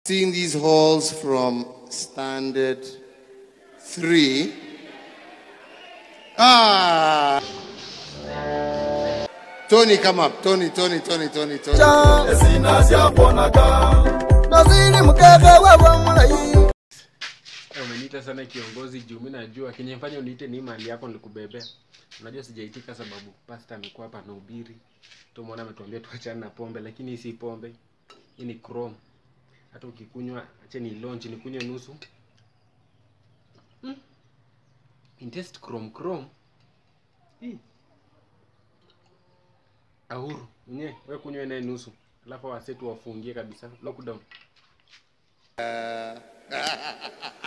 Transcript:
Seeing these halls from standard three. Ah! Tony, come up. Tony, Tony, Tony, Tony, Tony. nazini mkeke wewe mulayi Eh, umeniita sana kiongozi juu mi najua kinyefanya uniite ni mali yako nilikubebea unajua sijaitika sababu pasta amekuwa hapa na ubiri tumwona ametuambia tuachane na pombe lakini hii si pombe hii ni chrome hata ukikunywa ache ni launch nikunywe nusu mm. In taste chrome chrome hii ahuru nye we kunywe naye nusu alafu wasetu wafungie kabisa lockdown